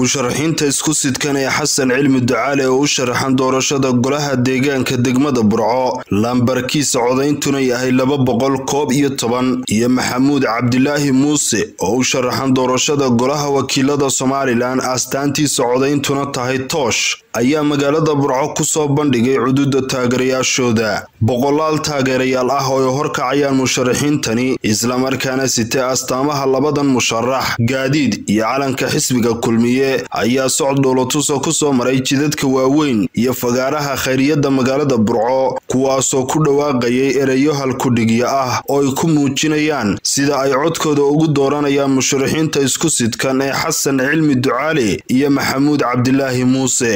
musharaxiinta isku sidkan ee xasan cilmi ducaale oo u sharaxan doorashada golaha deegaanka degmada burco lambarkiisa codayntuna yahay laba boqol koob iyo toban iyo maxamuud cabdilaahi muuse oo u sharaxan doorashada golaha wakiilada somalilan astaantiisa codayntuna tahay toosh ayaa magaalada burco kusoo bandhigay cududa taageerayaashooda boqolaal taageerayaal ah oo ay horkacayaan musharaxiintani islamarkaana sitee astaamaha labadan musharax gaadiid iyo calanka xisbiga kulmiye ayaa socod dhoolotusa kusoo maray jidadka waaweyn iyo fagaaraha khayriyadda magaalada burco kuwaasoo ku dhawaaqayay ereyo halkudhigyo ah oo ay ku muujinayaan sida ay codkooda ugu dooranayaan musharaxiinta isku sidkan ee xasan cilmi ducaale iyo maxamuud cabdilaahi muuse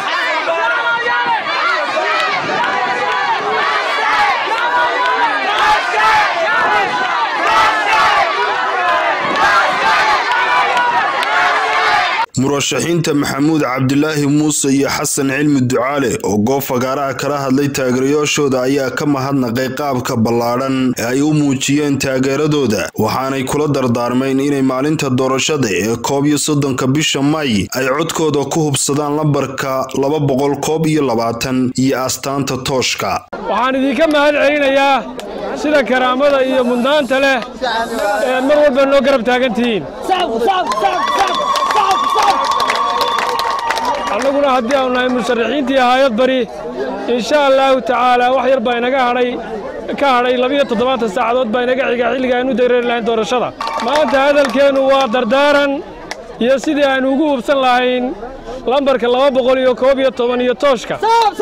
murashaxiinta maxamuud cabdilaahi muuse iyo xasan cilmi ducaale oo goob fagaaraha kala hadlay taageerayaashooda ayaa ka mahadnaqay qaabka ballaadhan ee ay u muujiyeen taageeradooda waxaanay kula dardaarmeen inay maalinta doorashada ee koob iyo soddonka bisha may ay codkooda ku hubsadaan lambarka laba boqol koob iyo labaatan iyo astaanta tooshka waxaan idinka mahad celinayaa sida karaamada iyo mudnaanta leh ee mar walba noo garab taagantihiin annaguna haddii aanu nahay musharaxiintii haayad bari insha allaahu tacaalaa wax yar baa inaga hadhay ka hadhay labiyo toddobaatan saacadood baa inaga xiga xilliga aynu dareeri lahayn doorashada maanta hadalkeennu waa dardaaran iyo sidii aynu ugu hubsan lahayn lambarka laba boqol iyo koob iyo toban iyo tooshka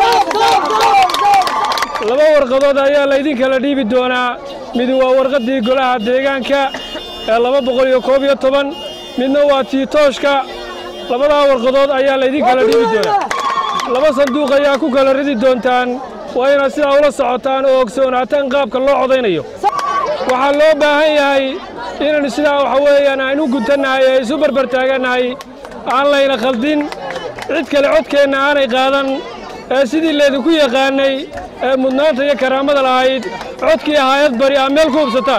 laba warqadood ayaa laydin kala dhiibi doonaa mid waa warqaddii golaha deegaanka ee laba boqol iyo koob iyo toban midna waa tii tooshka labadaa warqadood ayaa laydin kala dhiibi doonaa laba sanduuq ayaa ku kala ridi doontaan waa inaad sidaa ula socotaan oo ogsoonaataan qaabka loo codaynayo waxaa loo baahan yahay inaynu sidaa waxa weeyaan aynu gutannahay ee isu barbartaagannahay aan layna khaldin cid kale codkeenna aanay qaadan ee sidii laydinku yaqaannay ee mudnaanta iyo karaamada lahayd codkii haayad bari aa meel ku hubsataan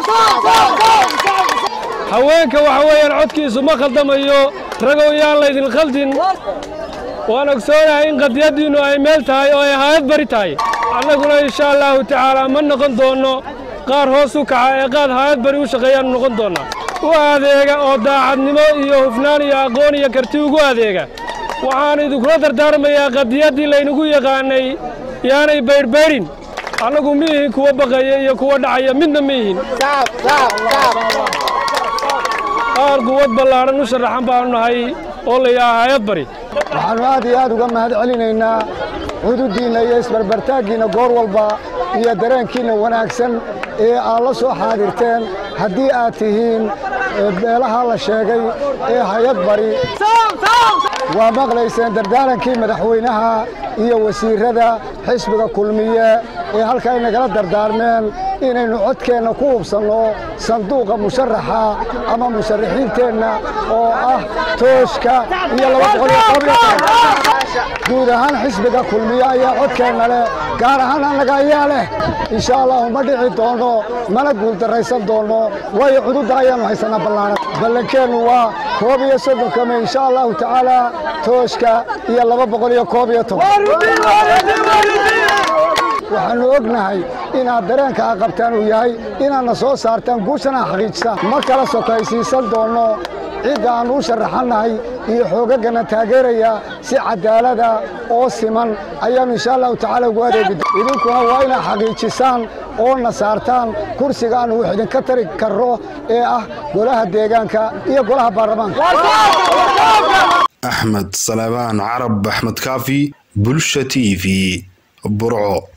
haweenka waxa weeyaan codkiisu ma khaldamayo ragow yaan laydin khaldin waan ogsoonahay in qadiyaddiinnu ay meel tahay oo ay haayad bari tahay annaguna insha allaahu tacaalaa ma noqon doonno qaar hoos u kaca ee qaad haayad bari u shaqeeyaannu noqon doonnaa u adeega oo daacadnimo iyo hufnaan iyo aqoon iyo karti ugu adeega waxaan idinkula dardaarmayaa qadiyaddii laynagu yaqaannay yaanay baydhbaydhin annagu ma ihin kuwa baqaya iyo kuwa dhacaya midna ma ihin qaar quwad ballaadhan u sharaxan baanu nahay oo la yidhaha hayad bari waxaannu aad iyo aad uga mahad celinaynaa xuduuddiinna iyo isbarbartaaggiinna goor walba iyo dareenkiinna wanaagsan ee aad la soo xaadirteen haddii aad tihiin beelaha la sheegay ee hayad bari waa maqlayseen dardaarankii madaxweynaha iyo wasiirrada xisbiga kulmiye ee halka ay nagala dardaarmeen inaynu codkeenna ku hubsanno sanduuqa musharaxa ama musharaxiinteenna oo ah tooshka iyo guud ahaan xisbiga kulmiye ayaa codkeenna leh gaar ahaan annaga ayaa leh insha allahu ma dhici doonno mana guuldarraysan doonno waayo cududda ayaannu haysannaa ballaaran ballankeennu waa koob iyo soddonka me insha allahu tacaalaa tooshka iyo laba boqol iyo koob iyo toban waxaannu ognahay inaad dareenka a qabtaan uu yahay inaadna soo saartaan guushana xaqiijisaan ma kala sokaysiisan doonno cidda aannu u sharaxannahay iyo xoogaggana taageeraya si cadaalada oo siman ayaannu insha allahu tacaala ugu adeegi idinkuna waa inaad xaqiijisaan oo na saartaan kursiga aannu wax idinka tari karro ee ah golaha deegaanka iyo golaha baarlamaanka axmed salebaan carab axmed kaafi bulsha t v burco